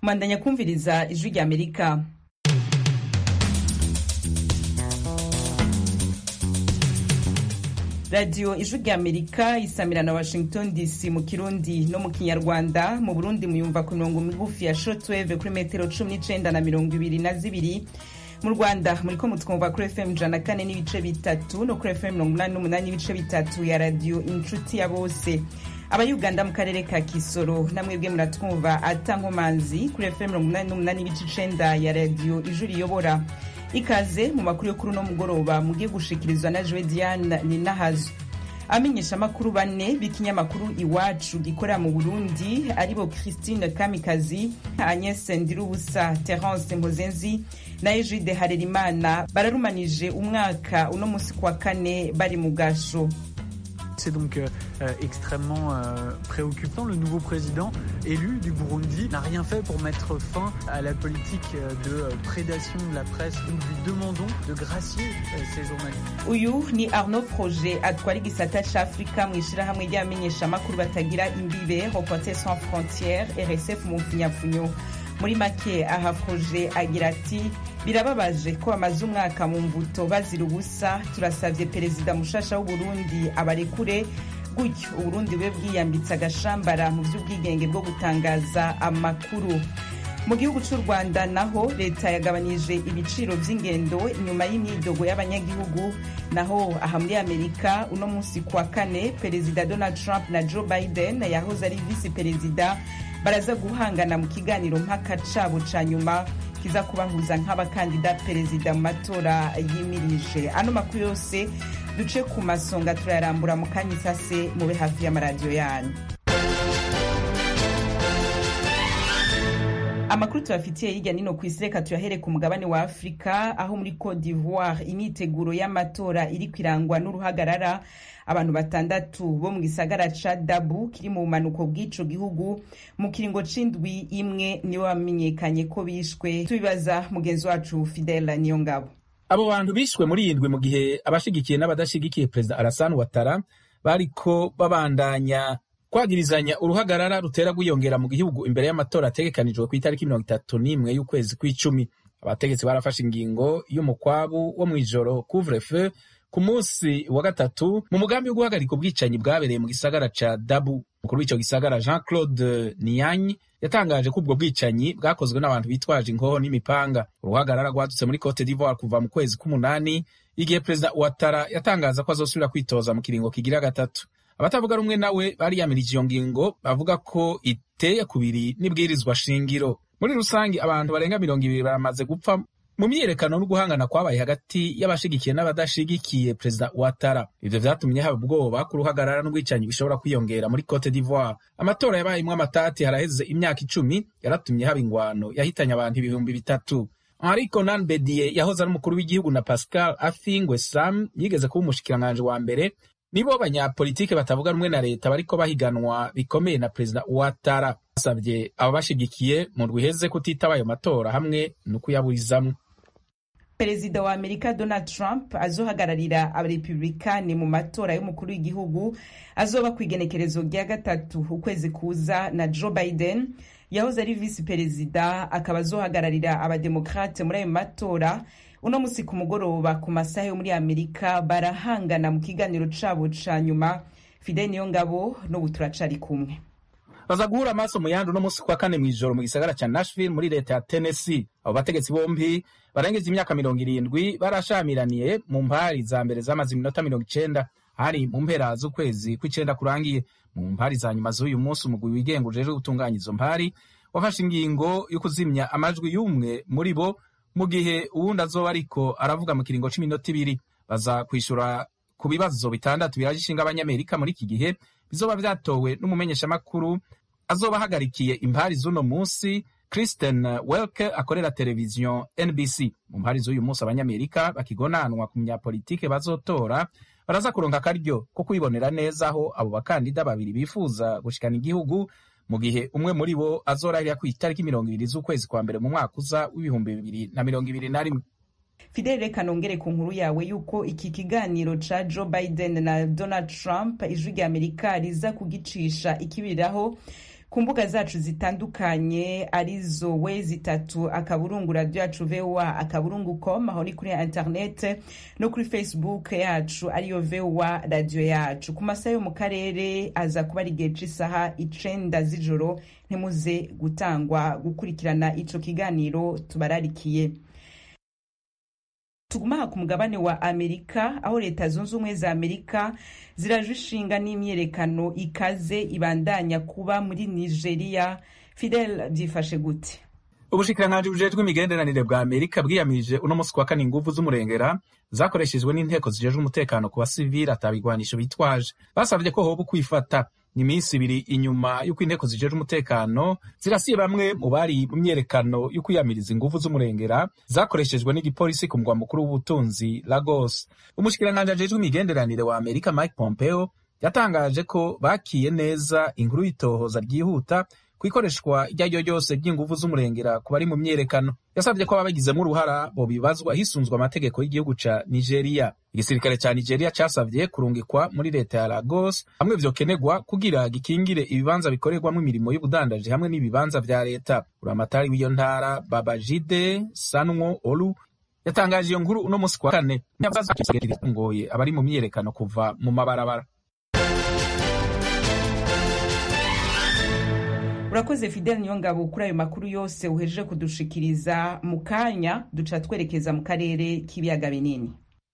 mandanya kumviriza ijwi rya amerika radiyo ijwi rya amerika isamira na washington dc mu kirundi no mu kinyarwanda mu burundi muyumva ku mirongo migufi ya shortwave kuri metero cumi n'icenda na mirongo ibiri na zibiri mu rwanda muriko mutwumva kuri fm ijana na kane n'ibice bitatu no kuri fm mirongo umunani n'umunani n'ibice bitatu ya radiyo inshuti ya bose abayuganda mu karere ka kisoro namwebwe muratwumva ata nkomanzi kuri fm mirongo umunani n'umunani n'ibice icenda ya radiyo ijwi riyobora ikaze mu makuru yo kuri uno mugoroba mugiye gushikirizwa na jowe diane ninahazo amenyesha amakuru bane b'ikinyamakuru iwacu gikorera mu burundi aribo christine kamikazi agnes ndirubusa terence mpozenzi na egide harerimana bararumanije umwaka uno musi kwa kane bari mu gasho C'est donc euh, extrêmement euh, préoccupant. Le nouveau président élu du Burundi n'a rien fait pour mettre fin à la politique de prédation de la presse. Nous lui demandons de gracier euh, ces journalistes. uyu ni arnaud projet atwara igisata c'afrika mu ishirahamwe ry'abamenyeshamakuru batagira imbibe reporter sans frontières rsf mu mfunyapfunyo muri make aha projet agira ati birababaje ko bamaze umwaka mu mbuto bazira ubusa turasavye perezida mushasha w'uburundi abarekure gutyo uburundi bube bwiyambitse agashambara mu vy'ubwigenge bwo gutangaza amakuru mu gihugu c'u rwanda naho leta yagabanije ibiciro vy'ingendo inyuma y'imyidogo y'abanyagihugu naho aha muri amerika uno musi kwa kane perezida donald trump na joe biden yahoze ari visi perezida baraza guhangana mu kiganiro mpaka cabo ca nyuma kiza kubahuza nk'abakandida perezida mu matora yimirije ano makuru yose duce ku masonga turayarambura mu kanya isase mube hafi y'amaradiyo yanyu amakuru tubafitiye hirya nino ku isi reka tuyahere ku mugabane wa afurika aho muri cote d'ivoire imyiteguro y'amatora iri kwirangwa n'uruhagarara abantu batandatu bo mu gisagara ca dabu kiri mu bumanuko bw'ico gihugu mu kiringo c'indwi imwe nibo bamenyekanye ko bishwe tubibaza mugenzi wacu fidela niyo ngabo abo bantu bishwe muri iyi ndwi mu gihe abashigikiye n'abadashigikiye perezida Alassane Ouattara bariko babandanya kwagirizanya uruhagarara rutera rwiyongera mu gihugu imbere y'amatora ategekanijwe ku itariki mirongo itatu n'imwe y'ukwezi kw'icumi abategetsi barafashe ingingo y'umukwabu wo mw'ijoro couvre feu ku munsi wa gatatu mu mugambi wo guhagarika ubwicanyi bwabereye mu gisagara ca dabu umukuru w'ico gisagara jean claude niyanyi yatangaje ko ubwo bwicanyi bwakozwe n'abantu bitwaje inkoho n'imipanga uruhagarara rwadutse muri cote d'ivoire kuva mu kwezi k'umunani igihe perezida ouattara yatangaza ko azosubira kwitoza mu kiringo kigira gatatu abatavuga rumwe nawe bariyamirije iyo ngingo bavuga ko iteye kubiri n'ibwirizwa shingiro muri rusange abantu barenga mirongo ibiri baramaze gupfa mu myiyerekano no guhangana kwabaye hagati y'abashigikiye n'abadashigikiye perezida Ouattara ivyo vyatumye haba ubwoba ko uruhagarara n'ubwicanyi bishobora kwiyongera muri Cote d'Ivoire amatora yabayemwo amatati haraheze imyaka icumi yaratumye haba ingwano yahitanye abantu ibihumbi bitatu Henri Konan Bedie yahoze ari umukuru w'igihugu na Pascal Afingwe Sam yigeze kuba umushikiranganji wa mbere nibo banyapolitike batavuga rumwe na leta bariko bahiganwa bikomeye na perezida Ouattara basavye abo bashigikiye mu rwiheze kutitaba ayo matora hamwe no kuyaburizamwo perezida wa amerika donald trump azohagararira abarepublikani mu matora y'umukuru w'igihugu azoba ku igenekerezo rya gatatu ukwezi kuza na joe biden yahoze ari visi perezida akaba azohagararira abademokrate muri ayo matora uno musi ku mugoroba ku masaha yo muri amerika barahangana mu kiganiro cabo ca nyuma fide niyo ngabo n'ubu turacari kumwe baza guhura amaso mu yandi uno musi kwa kane mw'ijoro mu gisagara ca nashville muri leta ya tennessee abo bategetsi bombi barengeje imyaka mirongo irindwi barashamiraniye mu mpari za mbere zamaze iminota mirongo icenda hari mu mpera z'ukwezi kw'icenda kurangiye mu mpari za nyuma z'uyu munsi umugwi wigenga ujejwe gutunganya izo mpari wafashe ingingo yo kuzimya amajwi y'umwe muri bo mu gihe uwundi azoba ariko aravuga mu kiringo c'iminota ibiri baza kwishura ku bibazo bitandatu biraje ishinga abanyamerika muri iki gihe bizoba vyatowe n'umumenyeshamakuru azoba ahagarikiye impari z'uno munsi Kristen Welke akorera televiziyo NBC mu mpari z'uyu munsi abanyamerika bakigonanwa ku munyapolitike bazotora baraza kuronka akaryo ko kwibonera neza aho abo bakandida babiri bifuza gushikana igihugu mu gihe umwe muri bo azorahirira ku itariki mirongo ibiri z'ukwezi kwa mbere mu mwaka uza w'ibihumbi bibiri na mirongo ibiri na rimwe fidele reka nongere ku nkuru yawe yuko iki kiganiro ca joe biden na donald trump ijwi rya amerika riza kugicisha ikibiriraho ku mbuga zacu zitandukanye arizo we zitatu akaburungu radio yacu voa akaburungu com aho ni kuri internet no kuri facebook yacu ariyo voa radio yacu ku masaha yo mu karere aza kuba ari igihe c'isaha icenda z'ijoro ntimuze gutangwa gukurikirana ico kiganiro tubararikiye tugumaha ku mugabane wa amerika aho leta zunze ubumwe za amerika ziraje ishinga n'imyerekano ikaze ibandanya kuba muri nigeria fidel byifashe gute ubushikiranganji bujejwe imigenderanire bwa amerika bwiyamirije uno musi kwa kane inguvu z'umurengera zakoreshejwe n'inteko zijejwe umutekano ku basivili atabigwanisho bitwaje basavye ko hoba ukwifata ni iminsi ibiri inyuma y'uko inteko zijejwe umutekano zirasiye bamwe mu bari mu myerekano yo kwiyamiriza inguvu z'umurengera zakoreshejwe n'igipolisi ku mugwa mukuru w'ubutunzi Lagos. Umushikiranganji ajejwe imigenderanire wa Amerika Mike Pompeo yatangaje ko bakiye neza inkuru y'itohoza ryihuta ku ikoreshwa iryo ari ryo ryose ry'inguvu z'umurengera ku bari mu myerekano yasabye ko ababigizemo uruhara bobibazwa hisunzwe amategeko y'igihugu ca nigeria igisirikare ca nigeria casavye kurungikwa muri leta ya lagos hamwe vyokenegwa kugira gikingire ibibanza bikorerwamwo imirimo y'ubudandaji hamwe n'ibibanza vya leta uramatari w'iyo ntara babajide sanwo olu yatangaje iyo nkuru uno musi kwa kane ngoye abari mu myerekano kuva mu mabarabara urakoze fidel niyo ngabo kuri ayo makuru yose uhejeje kudushikiriza mu kanya duca twerekeza mu karere k'ibiyaga binini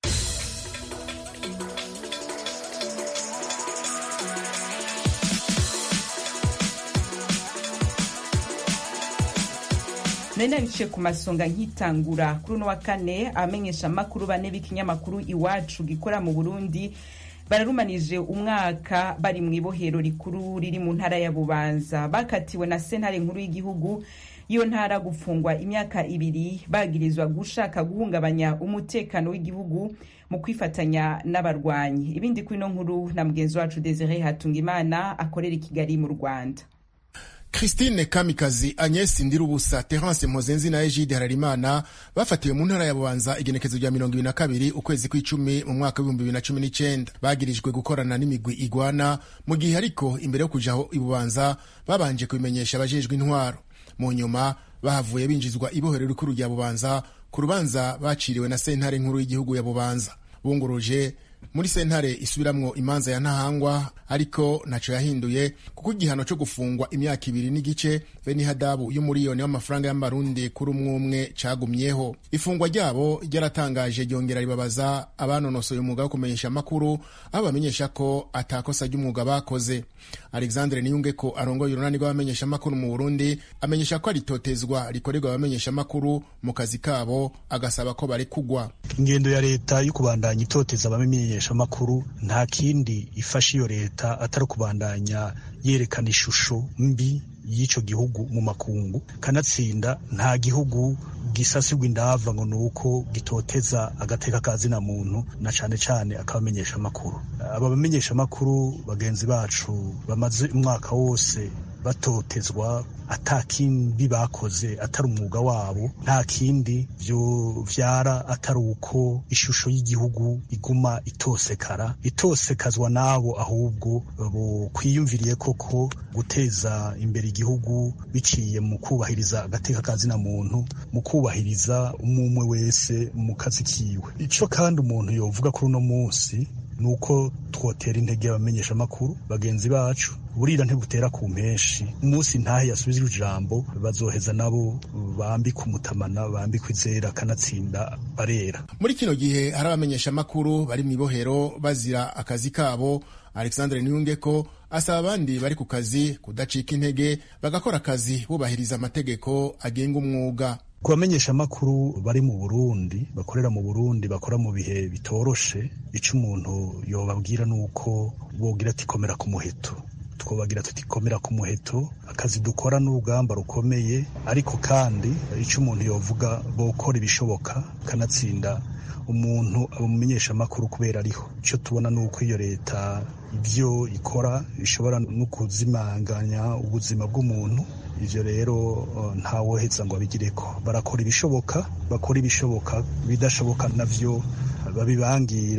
nari nabiciye ku masonga nkitangura kuri uno wa kane abamenyesha amakuru bane b'ikinyamakuru iwacu gikora mu burundi bararumanije umwaka bari mu ibohero rikuru riri mu ntara ya bubanza bakatiwe na sentare nkuru y'igihugu iyo ntara gufungwa imyaka ibiri bagirizwa gushaka guhungabanya umutekano w'igihugu mu kwifatanya n'abarwanyi ibindi kuri ino nkuru na mugenzi wacu desire hatungimana akorera i kigali mu rwanda Christine Kamikazi, Agnes Ndirubusa, Terence Mpozenzi na Egide Hararimana bafatiwe mu ntara ya Bubanza igenekezo rya mirongo ibiri na kabiri ukwezi kw'icumi mu mwaka w'ibihumbi bibiri na cumi n'icenda bagirijwe gukorana n'imigwi igwana mu gihe ariko imbere yo kuja aho i Bubanza babanje kubimenyesha abajejwe intwaro mu nyuma bahavuye binjizwa ibohero rikuru rya Bubanza ku rubanza baciriwe na sentare nkuru y'igihugu ya Bubanza bunguruje muri sentare isubiramwo imanza ya ntahangwa ariko ntaco yahinduye kuko igihano co gufungwa imyaka ibiri n'igice be n'ihadabu y'umuriyoni w'amafaranga y'amarundi kuri umwe umwe cagumyeho ifungwa ryabo ryaratangaje ryongera ribabaza abanonosoye umwuga wo kumenyesha amakuru aho bamenyesha ko atakosa ry'umwuga bakoze alexandre niyungeko arongoye urunani rw'abamenyesha amakuru mu burundi amenyesha ko aritotezwa rikorerwa abamenyesha amakuru mu kazi kabo agasaba ko barekugwa ingendo ya leta yo kubandanya itoteza abamenyesha amakuru nta kindi ifasha iyo leta atari ukubandanya yerekana ishusho mbi y'ico gihugu mu makungu kanatsinda nta gihugu gisasirwa indava ngo nuko gitoteza agateka kazina muntu na cane cane akabamenyesha amakuru aba bamenyesha amakuru bagenzi bacu bamaze umwaka wose batotezwa ata kindi bakoze atari umwuga wabo nta kindi vyo vyara atari uko ishusho y'igihugu iguma itosekara itosekazwa n'abo ahubwo bo kwiyumviriye koko guteza imbere igihugu biciye mu kubahiriza agateka kazina muntu mu kubahiriza umumwe wese mu kazi kiwe ico kandi umuntu yovuga kuri uno munsi nuko twotera intege abamenyesha amakuru bagenzi bacu burira ntibutera ku mpeshi umunsi ntahe yasubije ijambo bazoheza nabo bambika umutamana bambika izera kanatsinda barera muri kino gihe hari abamenyesha amakuru bari mu ibohero bazira akazi kabo alexandre niyungeko asaba abandi bari ku kazi kudacika intege bagakora akazi bubahiriza amategeko agenga umwuga ku bamenyesha amakuru bari mu burundi bakorera mu burundi bakora mu bihe bitoroshe ico umuntu yobabwira nuko bogira ati komera ku muheto twobagira tuti komera ku muheto akazi dukora n'urugamba rukomeye ariko kandi ico umuntu yovuga bokora ibishoboka kanatsinda umuntu amumenyesha amakuru kubera ariho ico tubona nuko iyo leta ibyo ikora ishobora no kuzimanganya ubuzima bw'umuntu ivyo rero ntawoheza ngo abigireko barakora ibishoboka bakora ibishoboka bidashoboka navyo babibangire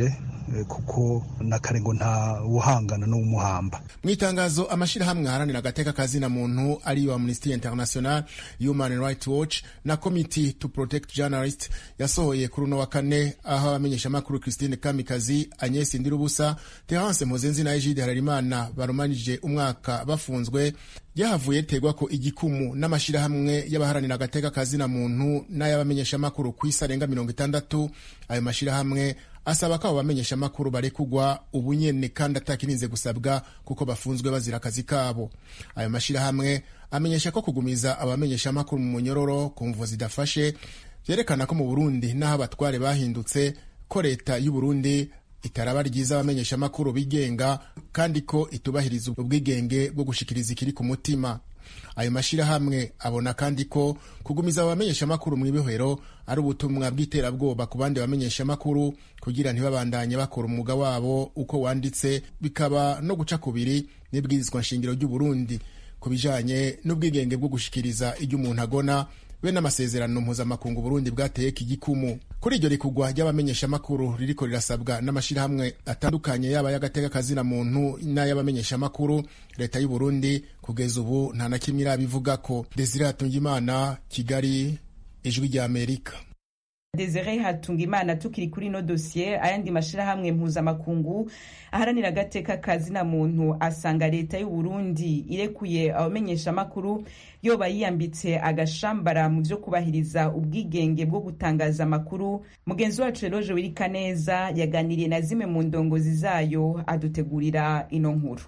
kuko na kare ngo nta wuhangana n'umuhamba mu itangazo amashyirahamwe aharanira agateka kazina muntu ariyo amnesty international human rights watch na committee to protect journalists yasohoye kuri uno wa kane aho abamenyeshamakuru christine kamikazi agnes ndirubusa terence mpozenzi na egide hararimana barumanije umwaka bafunzwe ryahavuye ritegwa ko igikumu n'amashyirahamwe y'abaharanira agateka kazina muntu n'ay'abamenyeshamakuru ku isi arenga mirongo itandatu ayo mashyirahamwe asaba ko abo bamenyeshamakuru barekugwa ubunyene kandi atakirinze gusabwa kuko bafunzwe bazira akazi kabo ayo mashyirahamwe amenyesha ko kugumiza abamenyeshamakuru mu munyororo ku mvu zidafashe vyerekana ko mu burundi n'aho abatware bahindutse ko leta y'u burundi itaraba ryiza abamenyeshamakuru bigenga kandi ko itubahiriza ubwigenge bwo gushikiriza ikiri ku mutima ayo mashyirahamwe abona kandi ko kugumiza abamenyeshamakuru mu ibohero ari ubutumwa bw'iterabwoba ku bandi bamenyeshamakuru kugira ntibabandanye bakora umwuga wabo uko wanditse bikaba no guca kubiri n'ibwirizwa nshingiro ry'u Burundi ku bijanye n'ubwigenge bwo gushikiriza ibyo umuntu agona be n'amasezerano mpuzamakungu Burundi bwateye igikumu kuri iryo rikugwa ry'abamenyeshamakuru ririko rirasabwa n'amashyirahamwe atandukanye yaba y'agateka kazina muntu n'ay'abamenyeshamakuru leta y'u Burundi kugeza ubu nta na kimwe irabivuga ko Desire Hatungimana Kigali ijwi rya Amerika Desire Hatungimana tukiri kuri no dossier ayandi mashirahamwe mpuzamakungu aharanira agateka kazina muntu asanga leta y'u Burundi irekuye abamenyesha makuru yoba yiyambitse agashambara mu byo kubahiriza ubwigenge bwo gutangaza amakuru mugenzi wacu Eloge Wirikaneza yaganiriye na zimwe mu ndongozi zayo adutegurira ino nkuru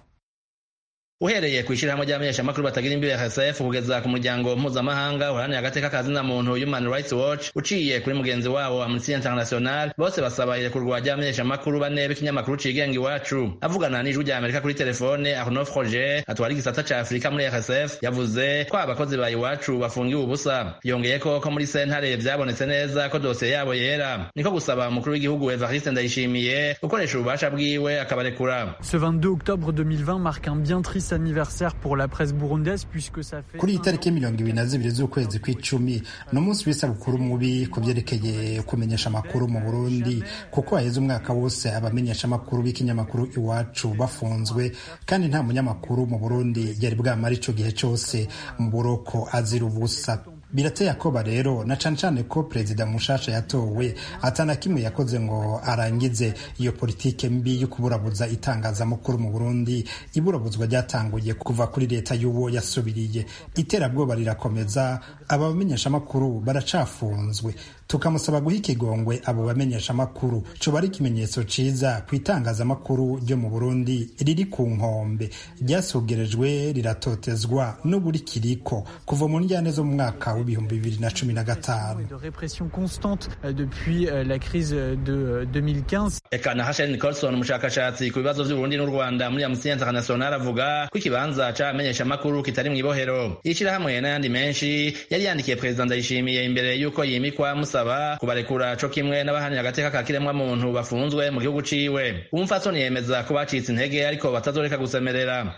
uhereye ku ishyirahamwe ry'abamenyeshamakuru batagira imbibe RSF kugeza ku muryango mpuzamahanga uharanira agateka kazina muntu Human Rights Watch uciye kuri mugenzi wabo Amnesty International bose basaba irekurwa ry'abamenyeshamakuru bane b'ikinyamakuru cigenga iwacu avugana n'ijwi rya Amerika kuri telefone Arnaud Froger atwara igisata ca Afurika muri RSF yavuze ko abakozi ba iwacu bafungiwe ubusa yongeye ko ko muri sentare vyabonetse neza ko dosiye yabo yera niko gusaba umukuru w'igihugu Evariste Ndayishimiye gukoresha ububasha bwiwe akabarekura Ce 22 octobre 2020 marque un bien triste anniversaire pour la presse burundaise puisque ça fait kuri iyi tariki mirongo ibiri na zibiri z'ukwezi kw'icumi ni umunsi w'isabukuru mubi ku byerekeye kumenyesha amakuru mu burundi kuko haheze umwaka wose abamenyesha amakuru b'ikinyamakuru iwacu bafunzwe kandi nta munyamakuru mu burundi yari bwamara ico gihe cose mu buroko azira ubusa birateye akoba rero na cane cane ko perezida mushasha yatowe atana kimwe yakoze ngo arangize iyo politike mbi yo kuburabuza itangazamakuru mu Burundi iburabuzwa ryatanguye kuva kuri leta y'uwo yasubiriye iterabwoba rirakomeza aba bamenyeshamakuru baracafunzwe tukamusaba guha ikigongwe abo bamenyeshamakuru coba ari ikimenyetso ciza ku itangazamakuru ryo mu Burundi riri ku nkombe ryasugerejwe riratotezwa n'uburi kiriko kuva mu njyane zo mu mwaka w'ibihumbi bibiri na cumi na gatanu de répression constante depuis la crise de 2015 eka na Hashel Nicholson umushakashatsi ku bibazo vy'Uburundi n'u Rwanda muri Amnesty International avuga ko ikibanza c'abamenyeshamakuru kitari mw'ibohero ishirahamwe n'ayandi menshi yari yandikiye perezida Ndayishimiye imbere y'uko yimikwa musaba kubarekura co kimwe n'abahanira agateka ka kiremwa muntu bafunzwe mu gihugu ciwe umupfasoni yemeza ko bacitse intege ariko batazoreka gusemerera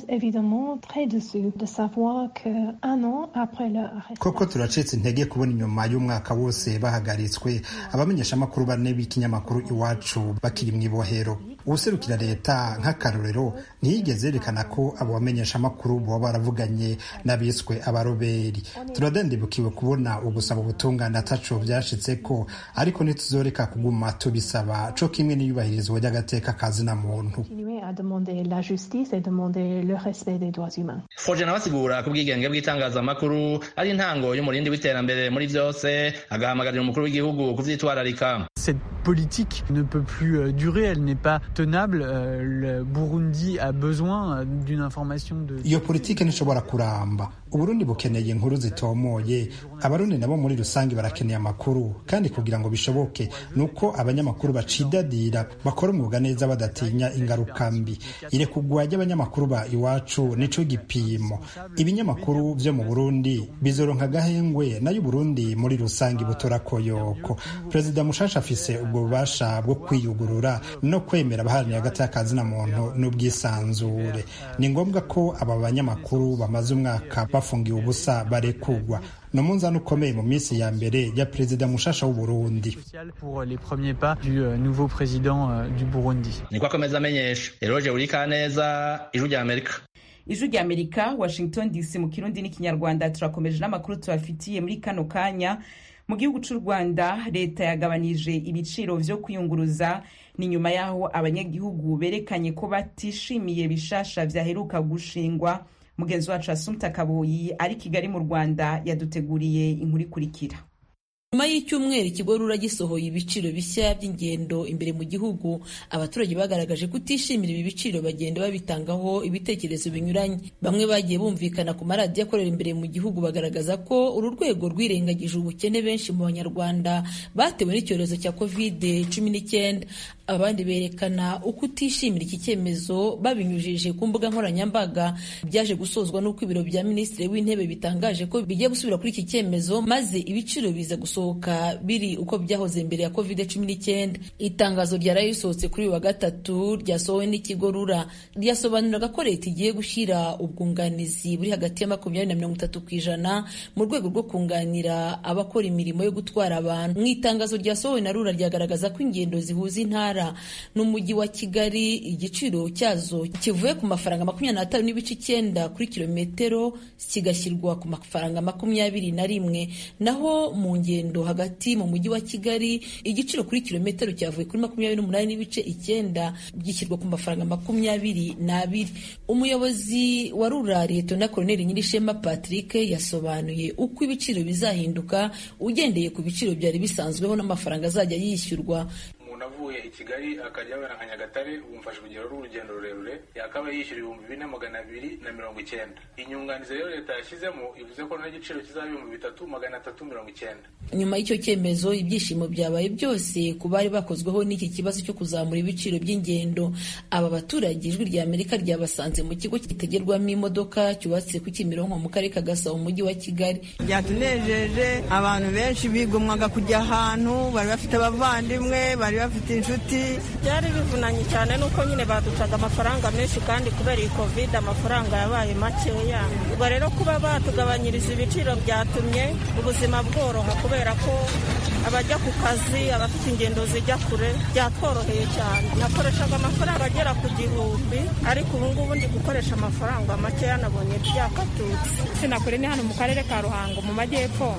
koko turacitse intege kubona inyuma y'umwaka wose bahagaritswe abamenyeshamakuru bane b'ikinyamakuru iwacu bakiri mu ibohero uwuserukira leta nk'akarorero ntiyigeze yerekana ko abo bamenyeshamakuru boba baravuganye n'abiswe abaroberi turadendebukiwe kubona ugusaba ubutungane ataco vyashitse ko ariko ntituzoreka kuguma tubisaba co kimwe n'iyubahirizwa ry'agateka kazina muntu Foje nawe asigura ko ubwigenge bw'itangazamakuru ari intango y'umurindi w'iterambere muri vyose agahamagarira umukuru w'igihugu kuvyitwararika cette politique ne peut plus durer elle n'est pas tenable le Burundi a besoin d'une information de iyo politike ntishobora kuramba uburundi bukeneye inkuru zitomoye abarundi nabo muri rusange barakeneye amakuru kandi kugira ngo bishoboke nuko abanyamakuru bacidadira bakora umwuga neza badatinya ingaruka mbi irekugwa ry'abanyamakuru ba iwacu nico gipimo ibinyamakuru vyo mu burundi bizoronka agahengwe nayo uburundi muri rusange butora koyoko perezida mushasha afise ubwo bubasha bwo kwiyugurura no kwemera abaharanira hagati y'akazina muntu n'ubwisanzure ni ngombwa ko aba banyamakuru bamaze umwaka bafungiwe ubusa barekugwa ni umunzani ukomeye mu minsi ya mbere ya perezida mushasha w'uburundi pour les premiers pas du nouveau président du Burundi niko akomeza amenyesha eroge buri kaneza ijwi rya amerika ijwi rya amerika washington dc mu kirundi n'ikinyarwanda turakomeje n'amakuru tubafitiye muri kano kanya mu gihugu cy'u rwanda leta yagabanije ibiciro vyo kwiyunguruza ni nyuma y'aho abanyagihugu berekanye ko batishimiye bishasha vyaheruka gushingwa mugenzi wacu asumta kaboyi ari kigali mu rwanda yaduteguriye inkuru ikurikira nyuma y'icyumweru ikigo rura gisohoye ibiciro bishya by'ingendo imbere mu gihugu abaturage bagaragaje kutishimira ibi biciro bagenda babitangaho ibitekerezo binyuranye bamwe bagiye bumvikana ku maradiyo akorera imbere mu gihugu bagaragaza ko uru rwego rwirengagije ubukene benshi mu banyarwanda batewe n'icyorezo cya kovide cumi n'icyenda abandi berekana uko utishimira iki cyemezo babinyujije ku mbuga nkoranyambaga byaje gusozwa n'uko ibiro bya minisitiri w'intebe bitangaje ko bigiye gusubira kuri iki cyemezo maze ibiciro biza gusohoka biri uko byahoze mbere ya covid cumi n'icyenda itangazo ryaraye risohotse kuri uyu wa gatatu ryasohowe n'ikigo rura ryasobanuraga ko leta igiye gushyira ubwunganizi buri hagati ya makumyabiri na mirongo itatu ku ijana mu rwego rwo kunganira abakora imirimo yo gutwara abantu mu itangazo ryasohowe na rura ryagaragaza ko ingendo zihuza intara n'umujyi wa kigali igiciro cyazo kivuye ku mafaranga makumyabiri n'atanu n'ibice icyenda kuri kilometero kigashyirwa ku mafaranga makumyabiri na rimwe naho mu ngendo hagati mu mujyi wa kigali igiciro kuri kilometero cyavuye kuri makumyabiri n'umunani n'ibice icyenda gishyirwa ku mafaranga makumyabiri n'abiri umuyobozi wa rura leta koloneli nyirishema patrick yasobanuye uko ibiciro bizahinduka ugendeye ku biciro byari bisanzweho n'amafaranga azajya yishyurwa umuntu avuye i kigali akajya wera nka nyagatare bumfasha urugero rw'urugendo rurerure yakaba yishyura ibihumbi bine magana abiri na mirongo icyenda inyunganizi rero leta yashyizemo ivuze ko n'igiciro kizaba ibihumbi bitatu magana atatu mirongo icyenda nyuma y'icyo cyemezo ibyishimo byabaye byose ku bari bakozweho n'iki kibazo cyo kuzamura ibiciro by'ingendo aba baturage ijwi rya amerika ryabasanze mu kigo kitagerwamo imodoka cyubatse ku kimironko mu karere ka gasabo mu mujyi wa kigali byatunejeje abantu benshi bigomwaga kujya ahantu bari bafite abavandimwe bari bafite inshuti byari bivunanye cyane nuko nyine baducaga amafaranga menshi kandi kubera iyi covid amafaranga yabaye makeya ubwo rero kuba batugabanyiriza ibiciro byatumye ubuzima bworoha kubera ko abajya ku kazi abafite ingendo zijya kure byatworoheye cyane nakoreshaga amafaranga agera ku gihumbi ariko ubu ngubu ndi gukoresha amafaranga makeya nabonye byakatutse sinakure ni hano mu karere ka ruhango mu majyepfo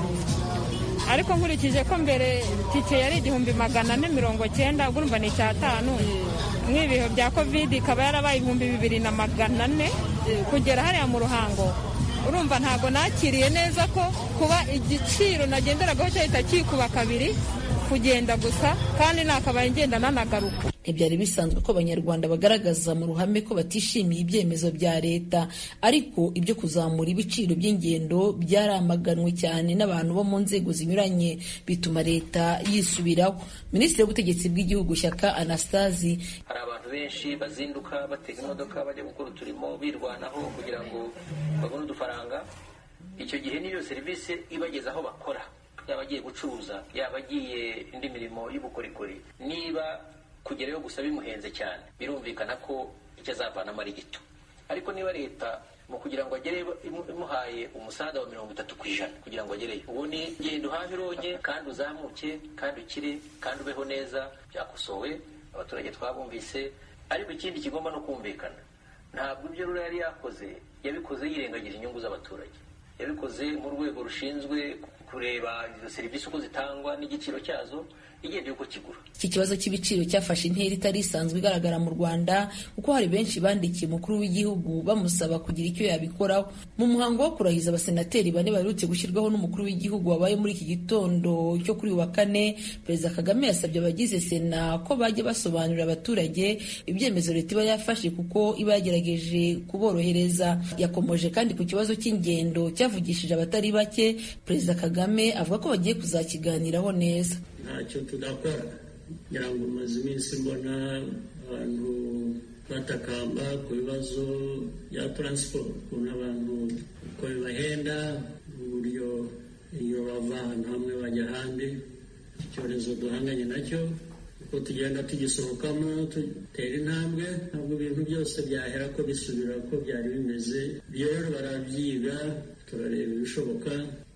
ariko nkurikije ko mbere tike yari igihumbi magana ane mirongo cyenda urumva ni icyatanu nk'ibihe bya kovide ikaba yarabaye ibihumbi bibiri na magana ane kugera hariya mu ruhango urumva ntabwo nakiriye neza ko kuba igiciro nagenderagaho cyahita kikuba kabiri kugenda gusa kandi nakabaye ngenda nanagaruka ntibyari bisanzwe ko abanyarwanda bagaragaza mu ruhame ko batishimiye ibyemezo bya leta ariko ibyo kuzamura ibiciro by'ingendo byaramaganwe cyane n'abantu bo mu nzego zinyuranye bituma leta yisubiraho minisitiri w'ubutegetsi bw'igihugu shyaka anastasi hari abantu benshi bazinduka batega imodoka bajya gukora uturimo birwanaho kugira ngo babone udufaranga icyo gihe n'iyo serivisi ibageza aho bakora yaba agiye gucuruza yaba agiye indi mirimo y'ubukorikori niba kugerayo gusa bimuhenze cyane birumvikana ko icyo azavanamo ari gito ariko niba leta mu kugira ngo agere imuhaye umusaza wa mirongo itatu ku ijana kugira ngo agereyo ubu ni genda uhahe ironge kandi uzamuke kandi ukire kandi ubeho neza byakosowe abaturage twabumvise ariko ikindi kigomba no kumvikana ntabwo ibyo rura yari yakoze yabikoze yirengagije inyungu z'abaturage yabikoze mu rwego rushinzwe kureba izo serivisi uko zitangwa n'igiciro cyazo igendeye uko kigura iki kibazo cy'ibiciro cyafashe intera itari isanzwe igaragara mu rwanda kuko hari benshi bandikiye umukuru w'igihugu bamusaba kugira icyo yabikoraho mu muhango wo kurahiza abasenateri bane baherutse gushyirwaho n'umukuru w'igihugu wabaye muri iki gitondo cyo kuri wa kane perezida kagame yasabye abagize sena ko bajya basobanurira abaturage ibyemezo leta iba yafashe kuko iba yagerageje kuborohereza yakomoje kandi ku kibazo cy'ingendo cyavugishije abatari bake perezida kagame avuga ko bagiye kuzakiganiraho neza ntacyo tudakora kugira ngo umaze iminsi mbona abantu batakamba ku bibazo bya taransiporo ukuntu abantu uko bibahenda uburyo iyo bava ahantu hamwe bajya ahandi icyorezo duhanganye nacyo uko tugenda tugisohokamo dutera intambwe ntabwo ibintu byose byahera ko bisubira uko byari bimeze ibyo rero barabyiga turareba ibishoboka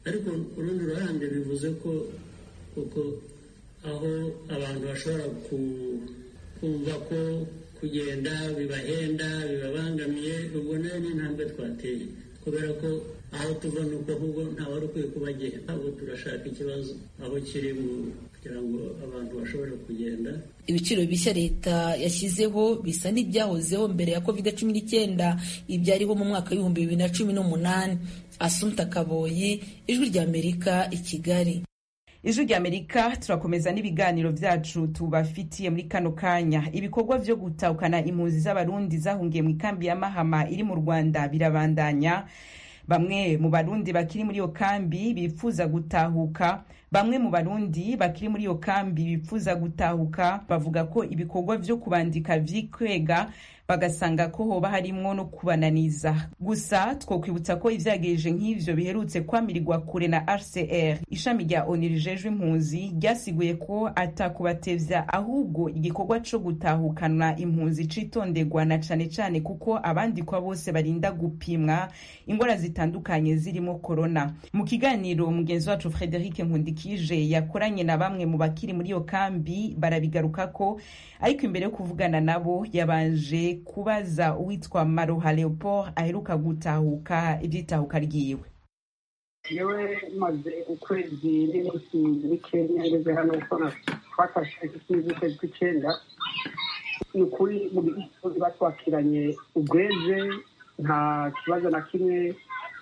ariko ku rundi ruhande bivuze ko kuko aho abantu bashobora kumva ko kugenda bibahenda bibabangamiye ubwo nayo ni intambwe twateye kubera ko aho tuva ni uko ahubwo ntawari ukwiye kubagenda ahubwo turashaka ikibazo aho kiri kugira ngo abantu bashobore kugenda ibiciro bishya leta yashyizeho bisa n'ibyahozeho mbere ya covid cumi n'icyenda ibyariho mu mwaka w'ibihumbi bibiri na cumi n'umunani asumta kaboyi ijwi ry'amerika i kigali ijwi ry'amerika turakomeza n'ibiganiro byacu tubafitiye muri kano kanya ibikorwa vyo gutahukana impunzi z'abarundi zahungiye mu ikambi ya mahama iri mu rwanda birabandanya bamwe mu barundi bakiri muri iyo kambi bifuza gutahuka bamwe mu barundi bakiri muri iyo kambi bifuza gutahuka bavuga ko ibikorwa vyo kubandika vyikwega bagasanga ko hoba harimwo no kubananiza gusa twokwibutsa ko ivyagirije nk'ivyo biherutse kwamirirwa kure na rcr ishami rya onu rijejwe impunzi ryasiguye ko atakubatevya ahubwo igikorwa co gutahukana impunzi citonderwa na cane cane kuko abandikwa bose barinda gupimwa ingwara zitandukanye zirimo korona mu kiganiro mugenzi wacu frederic nkundikije yakoranye na bamwe mu bakiri muri iyo kambi barabigarukako ariko imbere yo kuvugana nabo yabanje kubaza uwitwa maroha leopold aheruka gutahuka iby'itahuka ryiwe yewe maze ukwezi n'iminsi mike ngeze hano uko twafashe ikintu z'ukwezi kw'icyenda ni ukuri mu gihugu batwakiranye ubweze nta kibazo na kimwe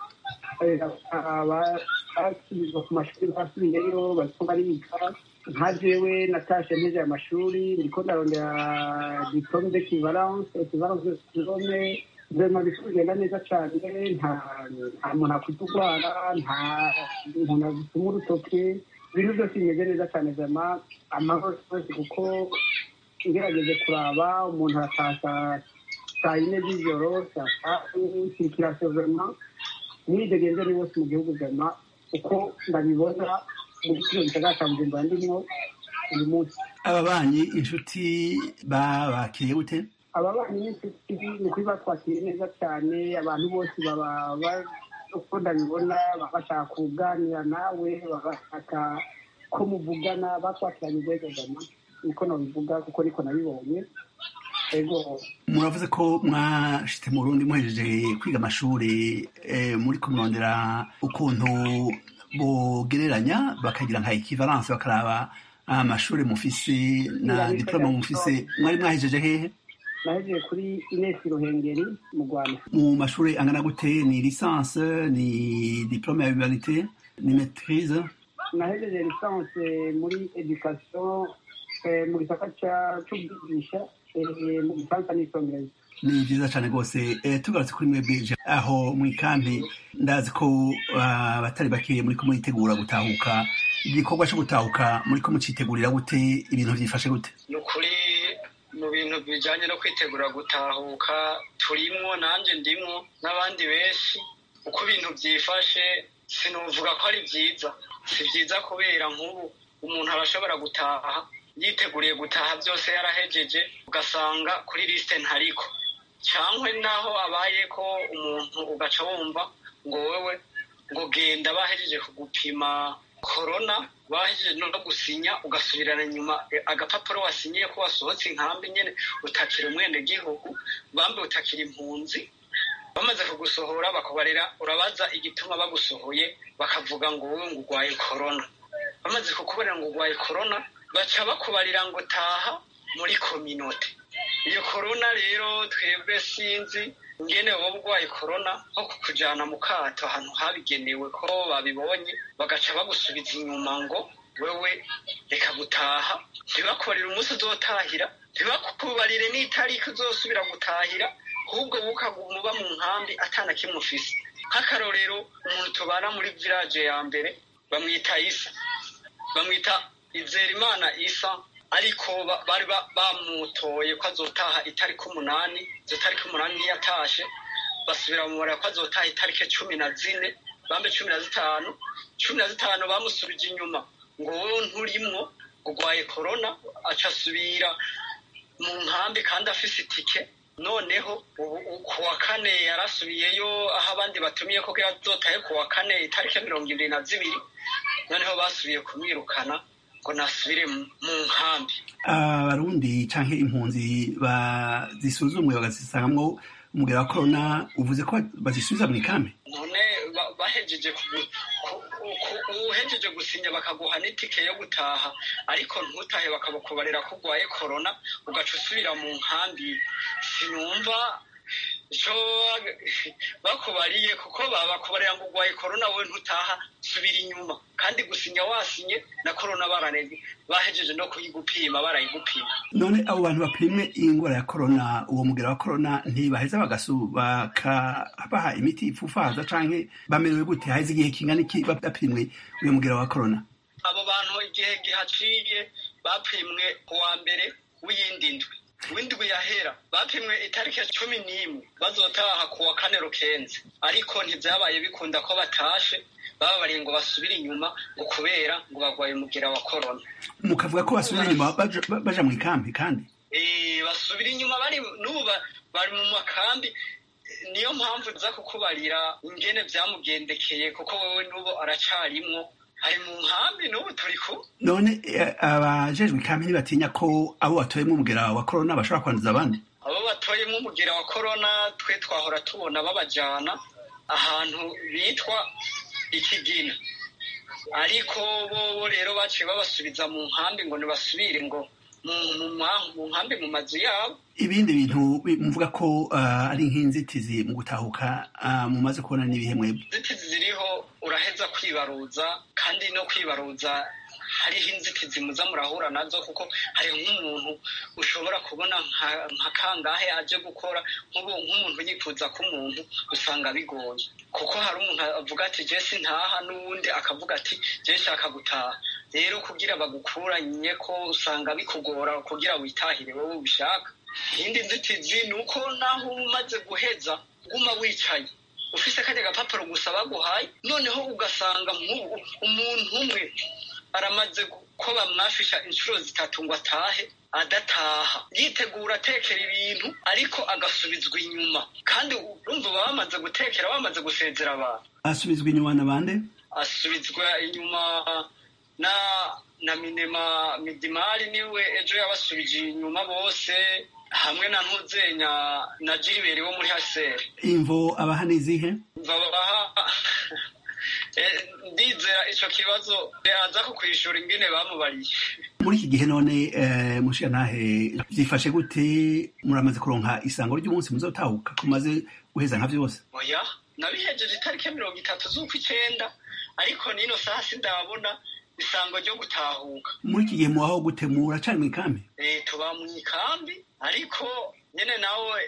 basubizwa ku mashuri basubiyeyo bariko bariga nka jewe natashe nteje aya mashuri ndiko ndarondera diplome d'equivalence equivalence de diplome vraiment bisi bigenda neza cane nta nta muntu akwiye urwara nta muntu agituma urutoke ibintu byose bimeze neza cane vraiment amahoro yose kuko ngerageje kuraba umuntu aratasha saa yine z'ijoro saa tatu circulation vraiment mwidegenze ni wose mu gihugu vraiment uko ndabibona muri kino gisagara ca bujumbura ndimwo uyu munsi ababanyi inshuti babakiriye gute ababanyi n'inshuti ni ukuri batwakiriye neza cyane abantu bose baba uko ndabibona baba bashaka kuganira nawe baba bashaka ko muvugana batwakiranye ubwegegama niko nabivuga kuko niko nabibonye ego muravuze ko mwashitse mu Burundi muhejeje kwiga amashuri muri kumurondera ukuntu bogereranya bakagira nka equivalence bakaraba amashuri mufise na diplome mufise mwari mwahejeje hehe nahejeje kuri inesi ruhengeri mu rwanda mu mashuri angana gute ni licence ni diplome ya humanité ni maîtrise nahejeje licence muri education mu gisata c'ubwigisha mu gifaransa n'icongereza ni byiza cyane rwose tugarutse kuri mwebwe aho mu ikambi ndazi ko abatari bakeya muri ko muritegura gutahuka igikorwa cyo gutahuka muri ko mucitegurira gute ibintu byifashe gute ni ukuri mu bintu bijyanye no kwitegura gutahuka turimwo nanjye ndimwo n'abandi benshi uko ibintu byifashe sinuvuga ko ari byiza si byiza kubera nk'ubu umuntu arashobora gutaha yiteguriye gutaha byose yarahejeje ugasanga kuri lisite ntariko cyangwa naho abaye ko umuntu ugaca wumva ngo wowe ngo genda bahejeje kugupima korona bahejeje no gusinya ugasubirana inyuma agapapuro wasinyiye ko wasohotse inkambi nyine utakira umwenegihugu bambe utakira impunzi bamaze kugusohora bakabarira urabaza igituma bagusohoye bakavuga ngo wowe ngo urwaye korona bamaze kukubarira ngo urwaye korona baca bakubarira ngo taha muri kominote iyo korona rero twebwe sinzi ngene wowe urwaye korona nko kukujyana mu kato ahantu habigenewe ko babibonye bagaca bagusubiza inyuma ngo wewe reka gutaha ntibakubarire umunsi uzotahira ntibakubarire n'itariki uzosubira gutahira ahubwo ukaguma uba mu nkambi atana kimwe ufise nk'akarorero umuntu tubana muri village ya mbere bamwita isa bamwita izerimana isa ariko bari bamutoye ko azotaha itariki umunani izo tariki umunani ntiyatashe basubira mu mubare ko azotaha itariki cumi na zine bambe cumi na zitanu cumi na zitanu bamusubije inyuma ngo wowe nturimwo urwaye korona aca asubira mu nkambi kandi afise itike noneho ku wa kane yarasubiyeyo aho abandi batumiye ko azotaye ku wa kane itariki mirongo irindwi na zibiri noneho basubiye kumwirukana ngo nasubire mu nkambi abarundi canke impunzi bazisuzumwe bagazisangamwo umugera wa korona uvuze ko bazisubiza mu ikambi none bahejeje uhejeje gusinya bakaguha n'itike yo gutaha ariko ntutahe bakabakubarira ko urwaye korona ugaca usubira mu nkambi sinumva icyo bakubariye kuko babakubarira ngo urwaye korona wowe ntutaha subira inyuma kandi gusinya wasinye na korona baraneze bahejeje no kuyigupima barayigupima none abo bantu bapimwe ingwara ya korona uwo mugera wa korona ntibaheza bakabaha imiti ipfufaza canke bamerewe gute haheze igihe kingana iki bapimwe uyo mugera wa korona abo bantu igihe gihaciye bapimwe ku wa mbere w'iyindi ndwi w'indwi yahera bapimwe itariki cumi n'imwe bazotaha ku wa kane rukenze ariko ntibyabaye bikunda ko batashe bababariye ngo basubire inyuma ngo kubera ngo barwaye umugera wa korona mukavuga ko basubira inyuma baja mu ikambi kandi basubira inyuma bari n'ubu bari mu makambi niyo mpamvu nza kukubarira ingene byamugendekeye kuko wowe n'ubu aracarimwo ari mu nkambi n'ubu turi ku none abajejwe ikambi ntibatinya ko abo batoyemo umugera wa korona bashobora kwanduza abandi abo batoyemo umugera wa korona twe twahora tubona babajana ahantu bitwa ikigina ariko bo rero baciye babasubiza mu nkambi ngo ntibasubire ngo mu nkambi mu mazu yabo ibindi bintu muvuga ko ari nk'inzitizi mu gutahuka mumaze kubona n'ibihe mwebwe inzitizi ziriho uraheza kwibaruza kandi no kwibaruza hariho inzitizi muza murahura nazo kuko hari nk'umuntu ushobora kubona nka kangahe aje gukora nk'umuntu yifuza ko umuntu usanga bigoye kuko hari umuntu avuga ati jesi ntaha n'uwundi akavuga ati jesi shaka gutaha rero kugira bagukuranye ko usanga bikugora kugira witahire wowe ubishaka iyindi nzitizi ni uko naho uba umaze guheza guma wicaye ufise kajya agapapuro gusa baguhaye noneho ugasanga umuntu umwe aramaze ko bamwafisha inshuro zitatu ngo atahe adataha yitegura atekera ibintu ariko agasubizwa inyuma kandi urumva baba bamaze gutekera bamaze gusezera abantu asubizwa inyuma na bande asubizwa inyuma na na minema midimari niwe ejo yabasubije inyuma bose hamwe na ntuzenya na jiriberi wo muri haseri imvo abaha nizihe babaha ndizera ico kibazo aza kukwishura ingene bamubariye muri iki gihe none mushiyantahe vyifashe gute muramaze kuronka isango ry'umunsi muzotahuka kumaze guheza nka vyose oya nabihejeje itariki mirongo itatu z'ukw'icenda ariko nino saha sindabona isango ryo gutahuka muri iki gihe mubaho gute muracari mu ikambi tuba mu ikambi ariko nyene nawe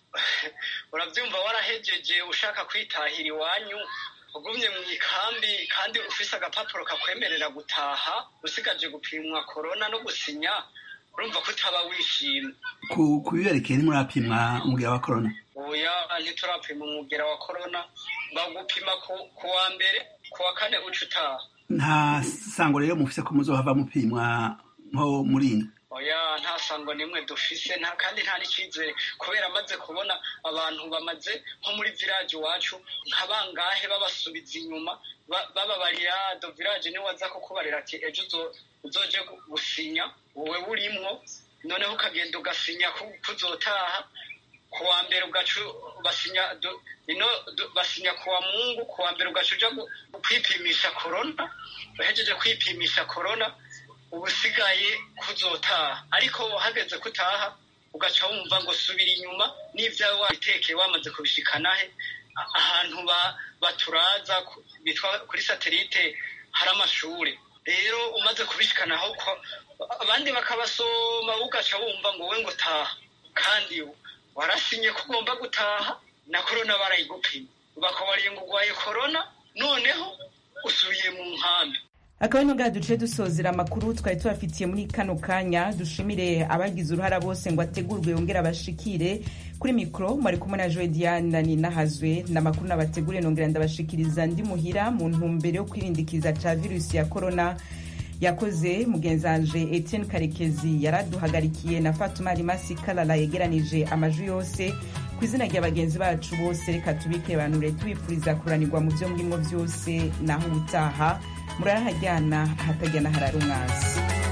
uravyumva warahejeje ushaka kwitahira iwanyu ugumye mu ikambi kandi ufise agapapuro kakwemerera gutaha usigaje gupimwa korona no gusinya urumva ko utaba wishimye ku biberekeye ntimurapimwa umugera wa korona oya ntiturapima umugera wa korona bagupima ku wa mbere ku wa kane uca utaha nta sango rero mufise ko muzohava mupimwa nko muri ino oya nta sango nimwe dufise nta kandi nta n'icizere kubera amaze kubona abantu bamaze nko muri village iwacu nka bangahe babasubiza inyuma bababarira do village niwe aza kukubarira ati ejo uzoje gusinya wowe urimwo noneho ukagenda ugasinya kuzotaha ku wa mbere ugaca basinya ino basinya ku wa mungu ku wa mbere ugaca uja kwipimisha korona uhejeje kwipimisha korona ubusigaye kuzotaha ariko hageze kutaha ugaca wumva ngo subira inyuma n'ibyawe wabitekeye wamaze kubishikanahe ahantu baturaza bitwa kuri satelite hari amashure rero umaze kubishikanaho abandi bakabasoma ugaca wumva ngo we ngo taha kandi warasinye ko ugomba gutaha na korona barayigupima bakabariye ngo urwaye korona noneho usubiye mu nkambi akaba ari nubwo duce dusozera amakuru twari tubafitiye muri kano kanya dushimire abagize uruhara bose ngo ategurwe yongere abashikire kuri mikoro mwari kumwe na joe diane ninahazwe n'amakuru nabateguriye nongera ndabashikiriza ndi muhira mu ntumbero yo kwirindikiza ca virusi ya korona yakoze mugenzanje etienne karekezi yaraduhagarikiye na fatuma rimasi kalala yegeranije amajwi yose ku izina rya bagenzi bacu bose reka tubike banure tubifuriza kuranirwa mu byo murimo byose naho ubutaha murarahajyana ahatajyana harara umwanzi